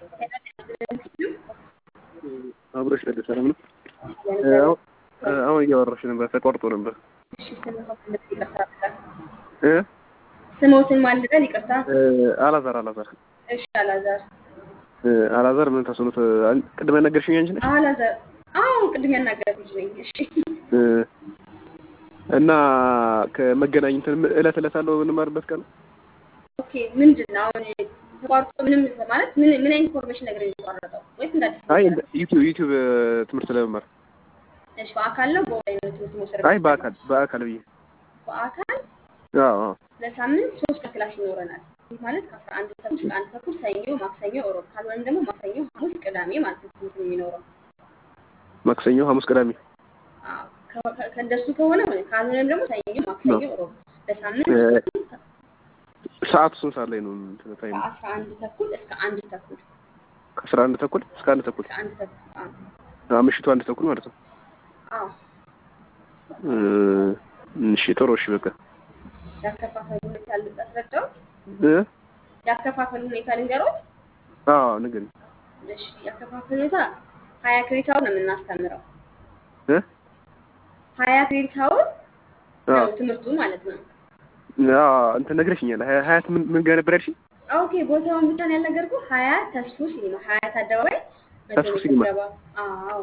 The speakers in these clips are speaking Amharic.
አብሮሽ ነበር ሰላም ነው? አሁን እያወራሽ ነበር፣ ተቋርጦ ነበር። እሺ ስሞትን ይቅርታ እ ስሞትን ማን ልበል? ይቅርታ። አላዛር አላዛር እሺ አላዛር አላዛር ምን ተስኖት ቅድመ ነገርሽኝ አንቺ ነሽ አላዛር። አዎ ቅድም ያናገርኩት ልጅ ነኝ። እሺ እ እና ከመገናኝ እንትን እለት እለት አለው የምንማርበት ቀን ኦኬ። ምንድን ነው አሁን ተቋርጦ ምንም ማለት ምን ምን አይነት ኢንፎርሜሽን ነገር የተቋረጠው ወይስ እንደ አዲስ አይ ነገር? ዩቲዩብ ዩቲዩብ ትምህርት ለመማር እሺ በአካል ነው በኦንላይን ነው ትምህርት መውሰድ? አይ በአካል በአካል ብዬ በአካል አዎ አዎ ለሳምንት ሶስት ቀን ክላስ ይኖረናል። ይህ ማለት ከአስራ አንድ ተኩል እስከ አንድ ተኩል ሰኞ፣ ማክሰኞ፣ እሮብ ካልሆነም ደግሞ ማክሰኞ፣ ሐሙስ፣ ቅዳሜ ማለት ነው ትምህርት የሚኖረው። ማክሰኞ፣ ሐሙስ፣ ቅዳሜ አዎ ከ- ከ- ከእንደሱ ከሆነ ሆነ ካልሆነም ደግሞ ሰኞ፣ ማክሰኞ፣ እሮብ ለሳምንት እ ሶስት ቀን ሰዓቱ ስንት ሰዓት ላይ ነው እንትን ታይም? ከአስራ አንድ ተኩል እስከ አንድ ተኩል ከአስራ አንድ ተኩል እስከ አንድ ተኩል እስከ አንድ ተኩል አዎ አዎ፣ ምሽቱ አንድ ተኩል ማለት ነው። አዎ እ እሺ ጥሩ እሺ በቃ ያከፋፈል ሁኔታ ላስረዳዎት። እ ያከፋፈል ሁኔታ ልንገሮት። አዎ ንገሪኝ እሺ ያከፋፈል ሁኔታ ሀያ ክሬዲት አወር ነው የምናስተምረው። እ ሀያ ክሬዲት አወር አዎ ነው ትምህርቱ ማለት ነው። አዎ እንትን ነግረሽኛል። ሀያ- ሀያት ምን ምን ጋር ነበር ያልሽኝ? ኦኬ ቦታውን ብቻ ነው ያልነገርኩህ። ሀያት ተስፉ ሲኒማ ሀያት አደባባይ መቶ ተስፉ ሜትር ሲኒማ። ገባ። አዎ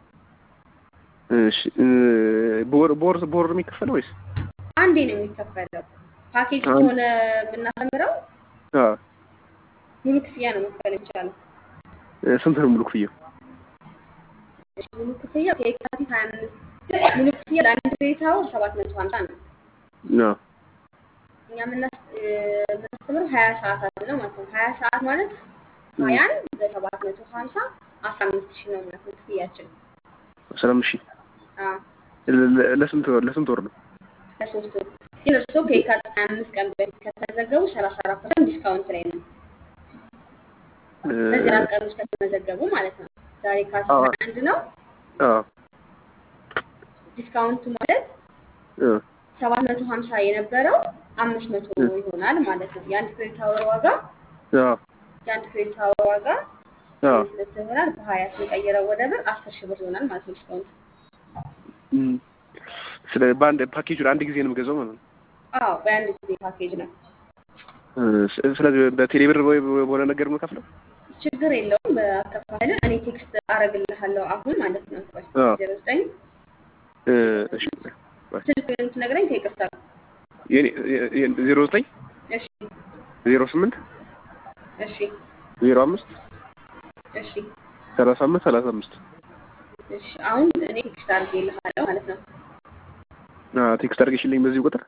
እሺ እ በወር በወር በወር ነው የሚከፈለው ወይስ? አንዴ ነው የሚከፈለው። ፓኬጅ አንድ- ከሆነ የምናስተምረው አዎ ሙሉ ክፍያ ነው መክፈል የሚቻለው። እ ስንት ነው ሙሉ ክፍያው? እሺ ሙሉ ክፍያ ከየካቲት ሀያ አምስት ሙሉ ክፍያ ለአንድ ክሬዲት አወር ሰባት መቶ ሀምሳ ነው። አዎ እኛ የምናስ- እ የምናስተምረው ሀያ ሰዓታት ነው ማለት ነው። ሀያ ሰዓት ማለት ሀያን በሰባት መቶ ሀምሳ አስራ አምስት ሺህ ነው ማለት ነው ክፍያችን። አስራ አምስት ሺህ አዎ ለ- ለ- ለስንት ወር ለስንት ወር ነው? ለሶስት ወር ግን እርስዎ ከየካቲት ሀያ አምስት ቀን በፊት ከተመዘገቡ ሰላሳ አራት ፐርሰንት ዲስካውንት ላይ ነው። እ በዚህ አራት ቀን ውስጥ ከተመዘገቡ ማለት ነው። ዛሬ የካቲት አዎ። ሀያ አንድ ነው። አዎ ዲስካውንቱ ማለት እ ሰባት መቶ ሀምሳ የነበረው አምስት መቶ ይሆናል ማለት ነው። የአንድ ክሬዲት አወር ዋጋ አዎ የአንድ ክሬዲት አወር ዋጋ አዎ አምስት መቶ ይሆናል። በሀያ ስንቀይረው ወደ ብር አስር ሺህ ብር ይሆናል ማለት ነው ዲስካውንቱ። እም። ስለ በአንድ ፓኬጁን አንድ ጊዜ ነው የምገዛው ማለት ነው። አዎ በአንድ ጊዜ ፓኬጅ ነው። እ ስ- ስለዚህ በቴሌ ብር ወይ በሆነ ነገር ነው የምከፍለው? ችግር የለውም። በአከፋፈል እኔ ቴክስት አረግልሃለሁ አሁን ማለት ነው። አዎ። ዜሮ ዘጠኝ እ እሺ ስልክ የምትነግረኝ ከይቅርታ ጋር። የኔ የ- የ- ዜሮ ዘጠኝ እሺ ዜሮ ስምንት እሺ ዜሮ አምስት እሺ ሰላሳ አምስት ሰላሳ አምስት እሺ አሁን እኔ ቴክስት አድርጌልሃለሁ ማለት ነው። አዎ ቴክስት አድርገሽልኝ በዚህ ቁጥር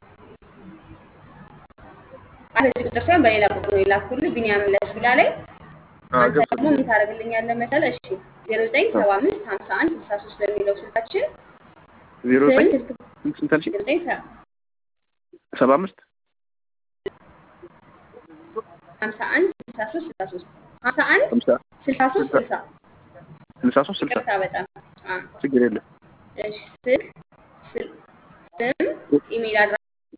አይ በዚህ ቁጥር ሳይሆን በሌላ ቁጥር ነው የላኩልህ ቢኒያም ለሱላ ላይ አዎ አንተ ደግሞ ገብቶኛል። ምን ታደርግልኛለህ መሰለህ? እሺ ዜሮ ዘጠኝ ሰባ አምስት ሀምሳ አንድ ስልሳ ሶስት በሚለው ስልካችን ዜሮ ስም ዘጠኝ ስልክ ስንት ስንት አልሽኝ? ዜሮ ዘጠኝ ሰ- ሰባ አምስት ሀምሳ አንድ ስልሳ ሶስት ስልሳ ሶስት ሀምሳ አንድ ሀምሳ ስልሳ ሶስት ስልሳ ስልሳ ሶስት ስልሳ ይቅርታ በጣም አ ችግር የለም። እሺ ስልክ ስል- ስም ኢሜል አድራሻ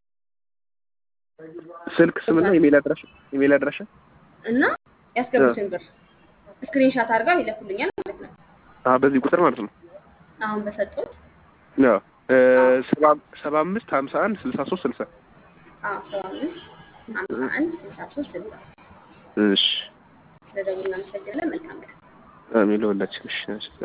ስልክ ስምና ኢሜል አድራሻ ኢሜል አድራሻ እና ያስገቡትን ብር ስክሪንሻት አድርገው ይለኩልኛል ማለት ነው። አዎ በዚህ ቁጥር ማለት ነው። አሁን በሰጡት አዎ እ ሰባ ሰባ አምስት ሀምሳ አንድ ስልሳ ሶስት ስልሳ አዎ ሰባ አምስት ሀምሳ አንድ ስልሳ ሶስት ስልሳ እሺ ስለደውል እናመሰግናለን። መልካም ቀን። አሜን ለሁላችን። እሺ